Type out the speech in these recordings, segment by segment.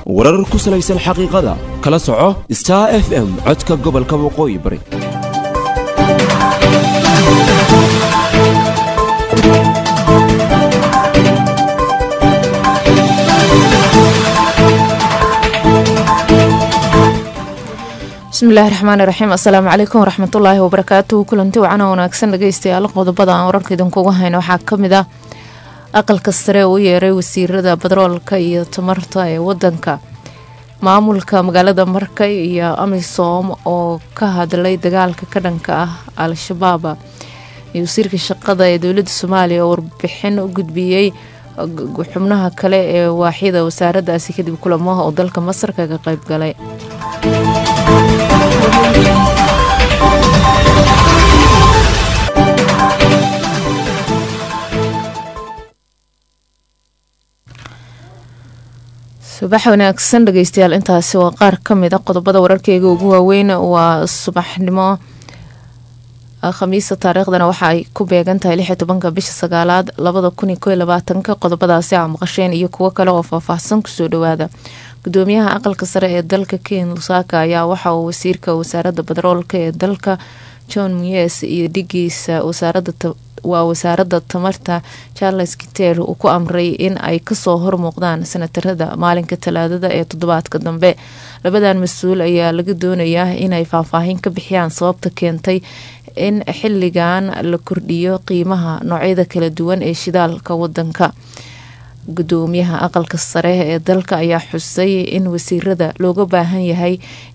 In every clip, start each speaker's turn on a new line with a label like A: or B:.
A: warar ku salaysan xaqiiqada kala soco star f m codka gobolka waqooyi bari
B: bismillahi raxmaani raxiim assalaamu calaykum waraxmatullaahi wabarakaatuhu kulanti wacana wanaagsan dhageystayaal qodobada aan wararka idinkuga hayno waxaa kamid ah aqalka sare u yeeray wasiirada batroolka iyo tamarta ee wadanka maamulka magaalada markay iyo amisom oo ka hadlay dagaalka ka dhanka ah al-shabaab iyo wasiirka shaqada ee dowlada soomaaliya oo warbixin u gudbiyey xubnaha kale ee waaxyada wasaaradaasi kadib kulamaha oo dalka masar kaga qeyb galay subax wanaagsan dhegeystayaal intaasi waa qaar kamid a qodobada wararkeyga ugu waaweyn waa subaxnimo khamiisa taariikhdana waxa ay ku beegan tahay lix iyo tobanka bisha sagaalaad labada kun iyo ko iyo labaatanka qodobadaasi aa maqasheen iyo kuwo kale oo faahfaahsan kusoo dhawaada gudoomiyaha aqalka sare ee dalka ken lusaka ayaa waxa uu wasiirka wasaaradda batroolka ee dalka john muyes iyo dhigiisa waa wasaaradda tamarta charles kiter uu ku amray in ay kasoo hormuuqdaan sanatarada maalinka talaadada ee toddobaadka dambe labadan mas-uul ayaa laga doonayaa inay faahfaahin ka bixiyaan sababta keentay in xiligan la kordhiyo qiimaha noocyada kala duwan ee shidaalka wadanka gudoomiyaha aqalka sare ee dalka ayaa xusay in wasiirada looga baahan yahay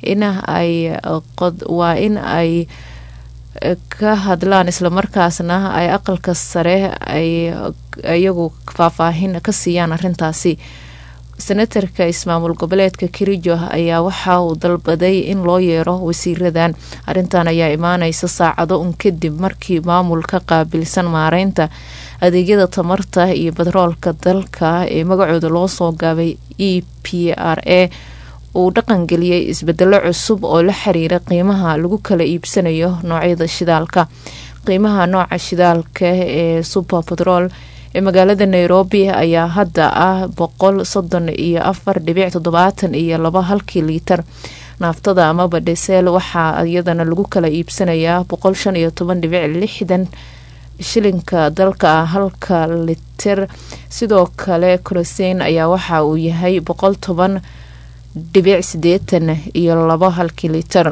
B: waa in ay ka hadlaan islamarkaasna ay aqalka sare ay iyagu faahfaahin ka siiyaan arintaasi senatarka ismaamul goboleedka kirijo ayaa waxa uu dalbaday in loo yeero wasiiradan arintan ayaa imaaneysa saacado un kadib markii maamulka qaabilsan maareynta adeegyada tamarta iyo batroolka dalka ee magacooda loo soo gaabay e p r a uu dhaqangeliyey isbedelo cusub oo la xiriira qiimaha lagu kala iibsanayo noocyada shidaalka qiimaha nooca shidaalka ee super batrool ee magaalada nairobi ayaa hadda ah boqol soddon iyo afar dhibic toddobaatan iyo laba halkii liitar naaftada amaba dheseel waxaa iyadana lagu kala iibsanayaa boqol shan iyo toban dhibic lixdan shilinka dalka ah halka litir sidoo kale koroseyn ayaa waxa uu yahay boqol toban dhibic sideetan iyo labo halkii litir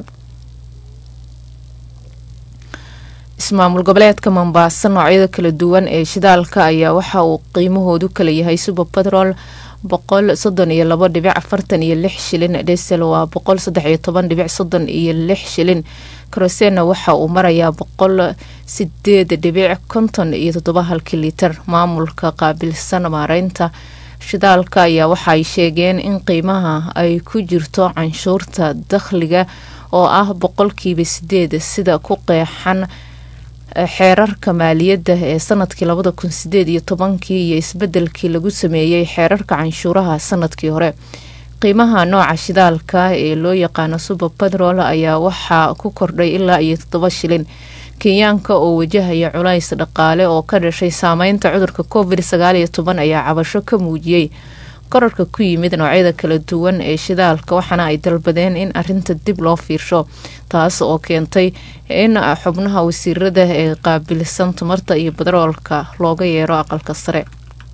B: ismaamul goboleedka mombaaso noocyada kala duwan ee shidaalka ayaa waxa uu qiimahoodu kala yahay suber batrol boqol soddon iyo labo dhibic afartan iyo lix shilin dhesel waa boqol saddex iyo toban dhibic soddon iyo lix shilin karosena waxa uu marayaa boqol sideed dhibic konton iyo toddoba halkii litir maamulka qaabilsan maareynta shidaalka ayaa waxaay sheegeen in qiimaha ay ku jirto canshuurta dakhliga oo ah boqolkiiba sideed sida ku qeexan xeerarka maaliyadda ee sanadkii labada kun sideed iyo tobankii iyo isbedelkii lagu sameeyey xeerarka canshuuraha sanadkii hore qiimaha nooca shidaalka ee loo yaqaano suber batrol ayaa waxaa ku kordhay ilaa iyo toddoba shilin kenyaanka oo wajahaya culays dhaqaale oo ka dhashay saameynta cudurka covid sagaal iyo toban ayaa cabasho ka muujiyey korarka ku yimid noocyada kala duwan ee shidaalka waxaana ay dalbadeen in arinta dib loo fiirsho taas oo keentay in xubnaha wasiirada ee qaabilsan tamarta iyo batroolka looga yeero aqalka sare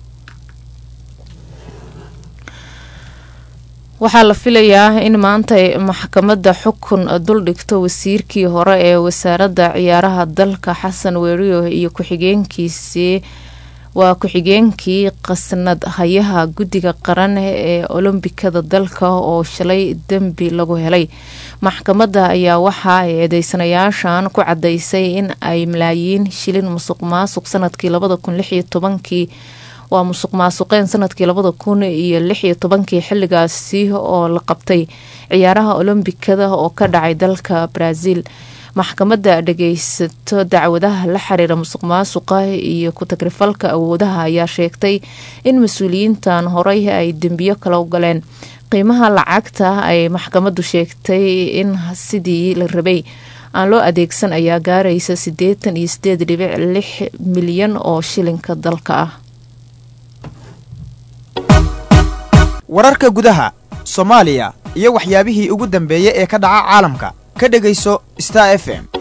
B: waxaa la filayaa in maanta maxkamadda xukun duldhigto wasiirkii hore ee wasaaradda ciyaaraha dalka xasan weeriyo iyo ku-xigeenkiisii waa ku-xigeenkii qasnad hayaha guddiga qaran ee olombikada dalka oo shalay dembi lagu helay maxkamadda ayaa waxa ay eedeysanayaashan ku cadaysay in ay malaayiin shilin musuq maasuq sanadkii labada kun lix iyo tobankii waa musuq maasuqeen sanadkii labada kun iyo lix iyo tobankii xiligaasi oo la qabtay ciyaaraha olombikada oo ka dhacay dalka brazil maxkamadda dhageysato dacwadaha la xiriira musuq maasuqa iyo ku-tagrifalka awoodaha ayaa sheegtay in mas-uuliyiintan horey ay dembiyo kala galeen qiimaha lacagta ay maxkamaddu sheegtay in sidii la rabay aan loo adeegsan ayaa gaaraysa siddeetan iyo sideed dhibic lix milyan oo shilinka dalka ah
C: wararka gudaha soomaaliya iyo waxyaabihii ugu dambeeyey ee ka dhaca caalamka ka dhegayso star f m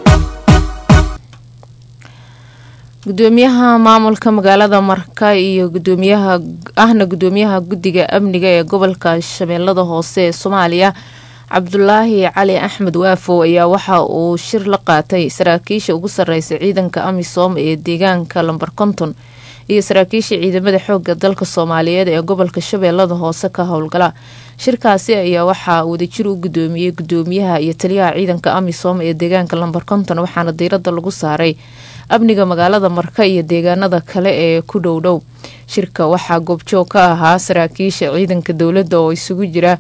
B: gudoomiyaha maamulka magaalada marka iyo gudoomiyaha ahna gudoomiyaha guddiga amniga ee gobolka shabeellada hoose ee soomaaliya cabdulaahi cali axmed waafow ayaa waxa uu shir la qaatay saraakiisha ugu sareysa ciidanka amisom ee deegaanka lambar konton iyo saraakiisha ciidamada xooga dalka soomaaliyeed ee gobolka shabeellada hoose ka howlgala shirkaasi ayaa waxaa wadajir u gudoomiyey gudoomiyaha iyo taliyaha ciidanka amisom ee deegaanka lambar konton waxaana diirada lagu saaray amniga magaalada marka iyo deegaanada kale ee ku dhowdhow shirka waxaa goobjoog ka ahaa saraakiisha ciidanka dowladda oo isugu jira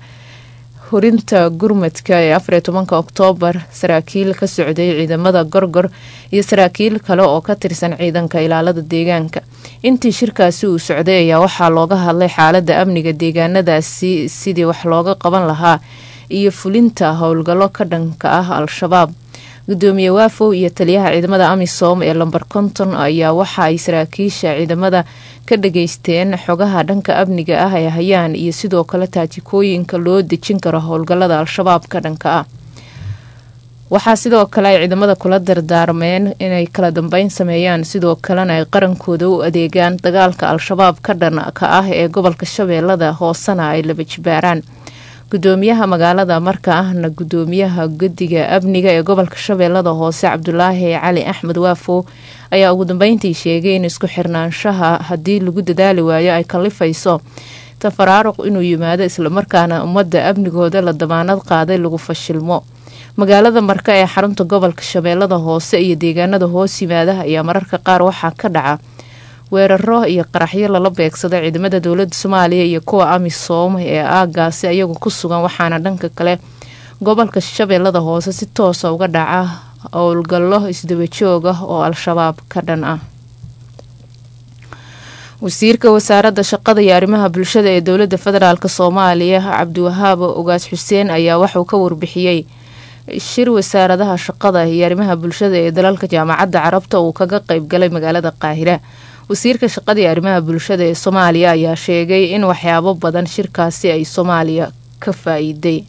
B: horinta gurmadka ee afariyo tobanka oktoobar saraakiil ka socday ciidamada gorgor iyo saraakiil kale oo ka tirsan ciidanka ilaalada deegaanka intii shirkaasi uu socday ayaa waxaa looga hadlay xaalada amniga deegaanadaasi sidii wax looga qaban lahaa iyo fulinta howlgallo ka dhanka ah al-shabaab gudoomiye waafow iyo taliyaha ciidamada amisom ee lambar konton ayaa waxa ay saraakiisha ciidamada ka dhageysteen xogaha dhanka amniga ah ee hayaan iyo sidoo kale taajikooyinka loo dejin karo howlgalada al-shabaab ka dhanka ah waxaa sidoo kale ay ciidamada kula dardaarmeen inay kala dambeyn sameeyaan sidoo kalena ay qarankooda u adeegaan dagaalka al-shabaab ka dhanka ah ee gobolka shabeellada hoosena ay laba jibaaraan gudoomiyaha magaalada marka ahna gudoomiyaha guddiga amniga ee gobolka shabeellada hoose cabdulaahi cali axmed waafow ayaa ugu dambeyntii sheegay in isku xirnaanshaha haddii lagu dadaali waayo ay kalifayso tafaraaruq inuu yimaado islamarkaana ummadda amnigooda la damaanad qaaday lagu fashilmo magaalada marka ee xarunta gobolka shabeellada hoose iyo deegaanada hoos yimaada ayaa mararka qaar waxaa ka dhaca weeraro iyo qaraxyo lala beegsado ciidamada dowlada soomaaliya iyo kuwa amisom ee aagaasi ayagu ku sugan waxaana dhanka kale gobolka shabeellada hoose si toosa uga dhaca howlgallo isdabajoog ah oo al-shabaab ka dhan ah wasiirka wasaaradda shaqada iyo arrimaha bulshada ee dowlada federaalk soomaaliya cabdiwahaab ogaas xuseen ayaa waxauu ka warbixiyey shir wasaaradaha shaqada iyo arrimaha bulshada ee dalalka jaamacadda carabta uu kaga qeybgalay magaalada qaahira wasiirka shaqada iyo arrimaha bulshada ee soomaaliya ayaa sheegay in waxyaabo badan shirkaasi ay soomaaliya ka faa-iiday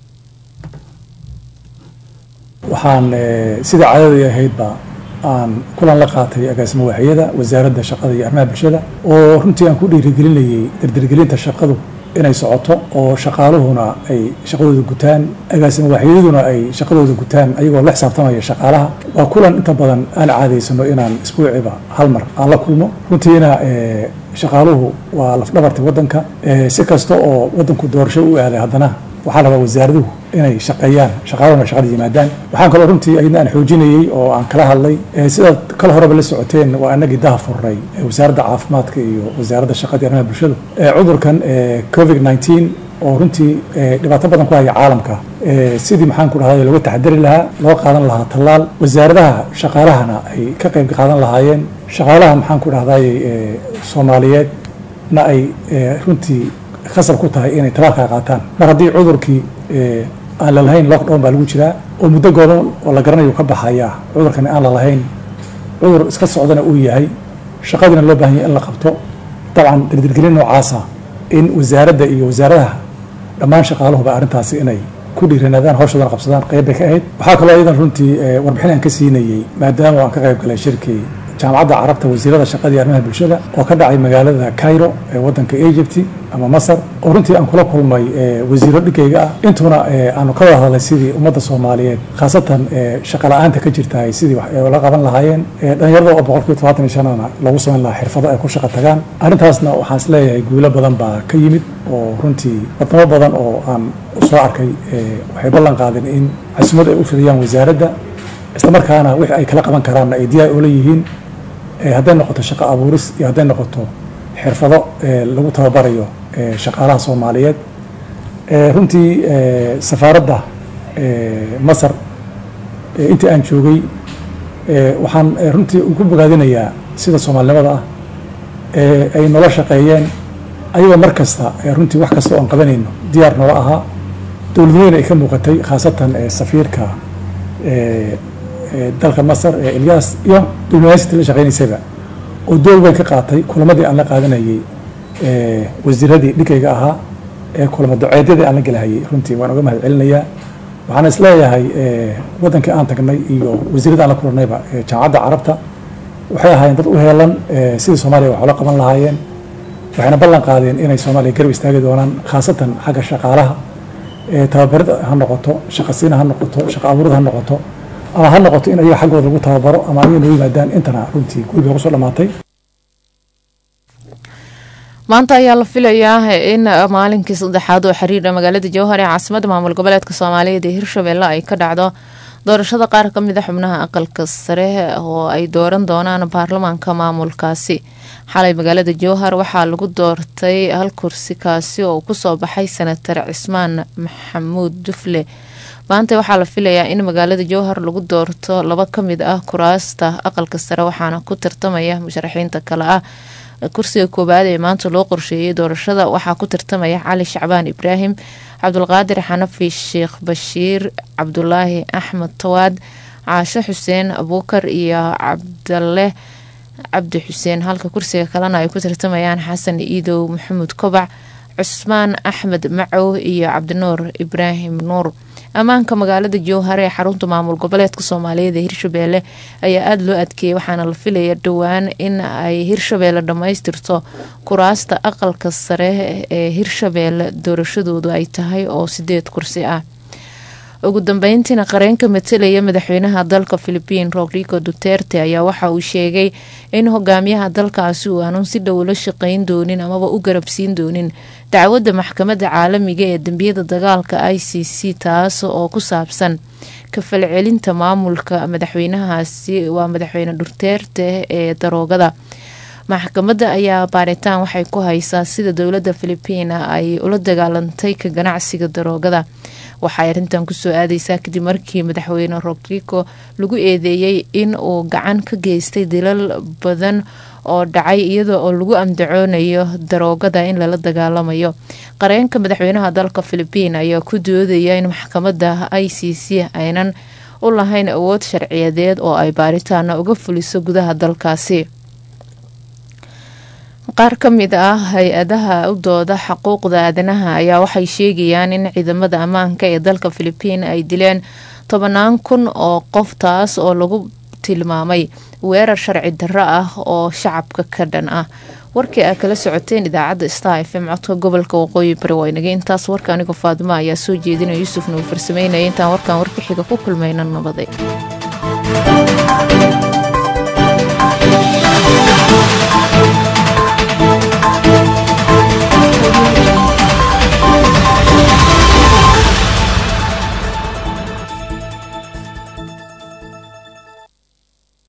D: waxaan sida cadadii ahaydba aan kulan la qaatay agaasimo waaxyada wasaaradda shaqada iyo arrimaha bulshada oo runtii aan ku dhiirigelinayay dardargelinta shaqadu inay socoto oo shaqaaluhuna ay shaqadooda gutaan agaasimo waaxyaduna ay shaqadooda gutaan ayagoo la xisaabtamaya shaqaalaha waa kulan inta badan aan caadaysano inaan isbuuciba hal mar aan la kulmo runtiina shaqaaluhu waa lafdhabarta waddanka si kasta oo waddanku doorasho u aaday haddana waxaa rabaa wasaaraduhu inay shaqeeyaan shaqaaluhuna shaqada yimaadaan waxaan kaloo runtii ayadna aan xoojinayey oo aan kala hadlay sidaad kala horeba la socoteen waa anagii daha furnay wasaaradda caafimaadka iyo wasaaradda shaqada iyo arrimaha bulshadu cudurkan covid nineteen oo runtii dhibaato badan ku haya caalamka sidii maxaan ku dhahday looga taxadari lahaa loo qaadan lahaa tallaal wasaaradaha shaqaalahana ay ka qayb qaadan lahaayeen shaqaalaha maxaan ku dhahday soomaaliyeedna ay runtii khasab ku tahay inay talaalkaa qaataan mar haddii cudurkii aan lalahayn lockdown baa lagu jiraa oo muddo gooban oo la garanayo ka baxayaa cudurkani aan lalahayn cudur iska socdana uu yahay shaqadiina loo baahan yahay in la qabto dabcan dirdirgelin noocaasa in wasaaradda iyo wasaaradaha dhammaan shaqaaluhuba arrintaasi inay ku dhiiranaadaan hawshoodana qabsadaan qayb bay ka ahayd waxaa kaloo iyadan runtii warbixin aan ka siinayey maadaama aan ka qayb galay shirkii jaamacadda carabta wasiirada shaqada iyo arrimaha bulshada oo ka dhacay magaalada cairo ee waddanka egypt ama masar oo runtii aan kula kulmay wasiiro dhigayga ah intuna aanu ka wada hadlay sidii ummadda soomaaliyeed khaasatan shaqa la-aanta ka jirtahay sidii wax la qaban lahaayeen dhalinyarada oo boqolkiiba todobaatan iyo shanana lagu samayn lahaa xirfado ay ku shaqa tagaan arrintaasna waxaan is leeyahay guulo badan baa ka yimid oo runtii wadamo badan oo aan soo arkay waxay ballan qaadeen in casuumad ay u fidiyaan wasaaradda islamarkaana wixii ay kala qaban karaanna ay diyaar oola yihiin hadday noqoto shaqo abuuris iyo hadday noqoto xirfado lagu tababarayo shaqaalaha soomaaliyeed runtii safaaradda masar intii aan joogay waxaan runtii ku bogaadinayaa sida soomaalinimada ah ay noola shaqeeyeen ayagoo mar kasta runtii wax kasta oo aan qabanayno diyaar noola ahaa dowladweyne ay ka muuqatay khaasatan safiirka dalka masar ee elyaas iyo diblomaasiyadii la shaqeynaysaba oo door weyn ka qaatay kulamadii aan la qaadanayay wasiiradii dhigayga ahaa ee kulamo duceedyadii aan la gelahayay runtii waan uga mahad celinayaa waxaan isleeyahay waddankii aan tagnay iyo wasiirada aan la kulannayba jaamacadda carabta waxay ahaayeen dad u heelan sidii soomaaliya wax ula qaban lahaayeen waxayna ballan qaadeen inay soomaaliya garab istaagi doonaan khaasatan xagga shaqaalaha tababarida ha noqoto shaqasiina ha noqoto shaqa abuurida ha noqoto ama ha noqoto in ayaga xaggooda lagu tababaro ama ayaga noo yimaadaan intana runtii guriga kusoo dhamaatay
B: maanta ayaa la filayaa in maalinkii saddexaad oo xiriira magaalada jowhar ee caasimada maamul goboleedka soomaaliyeed ee hirshabelle ay ka dhacdo doorashada qaar ka mid a xubnaha aqalka sare oo ay dooran doonaan baarlamaanka maamulkaasi xalay magaalada jowhar waxaa lagu doortay hal kursi kaasi oo kusoo baxay senatar cismaan maxamuud dufle maanta waxaa la filayaa in magaalada jowhar lagu doorto laba kamid ah kuraasta aqalka sare waxaana ku tartamaya musharaxiinta kale ah kursiga koowaad ee maanta loo qorsheeyay doorashada waxaa ku tartamaya cali shacbaan ibraahim cabdulqaadir xanafi sheekh bashiir cabdulaahi axmed tawaad caasho xuseen abuukar iyo cabdale cabdi xuseen halka kursiga kalena ay ku tartamayaan xasan iidow maxamuud kobac cusmaan axmed macow iyo cabdinuur ibraahim nuur ammaanka magaalada jowhar ee xarunta maamul goboleedka soomaaliyeed ee hirshabeelle ayaa aada loo adkeeyay waxaana la filaya dhowaan in ay hirshabeelle dhammaystirto kuraasta aqalka sare ee hirshabeelle doorashadoodu ay tahay oo sideed kursi ah ugu dambeyntiina qareenka matalaya madaxweynaha dalka philibiin rodrigo duterte ayaa waxa uu sheegay in hogaamiyaha dalkaasi uu aanun si dhow la shaqeyn doonin amaba u garabsiin doonin dacwadda maxkamadda caalamiga ee dembiyada dagaalka i c c taas oo ku saabsan kafalcelinta maamulka madaxweynahaasi waa madaxweyne duterte ee daroogada maxkamadda ayaa baaritaan waxay ku haysaa sida dowladda philibiina ay ula dagaalantay ka ganacsiga daroogada waxay arrintan kusoo aadeysaa kadib markii madaxweyne rodrigo lagu eedeeyey in uu gacan ka geystay dilal badan oo dhacay iyada oo lagu amdacoonayo daroogada in lala dagaalamayo qareenka madaxweynaha dalka philibiin ayaa ku doodaya in maxkamadda i c c aynan u lahayn awood sharciyadeed oo ay baaritaana uga fuliso gudaha dalkaasi qaar ka mid ah hay-adaha u dooda xuquuqda aadanaha ayaa waxay sheegayaan in ciidamada ammaanka ee dalka philibiin ay dileen tobanaan kun oo qof taas oo lagu tilmaamay weerar sharci darro ah oo shacabka ka dhan ah warkii aa kala socoteen idaacadda star f m codka gobolka waqooyi bari waa inaga intaas warka anigoo faadimo ayaa soo jeedinaya yuusufna uu farsameynaya intaan warkan warka xiga ku kulmayna nabaday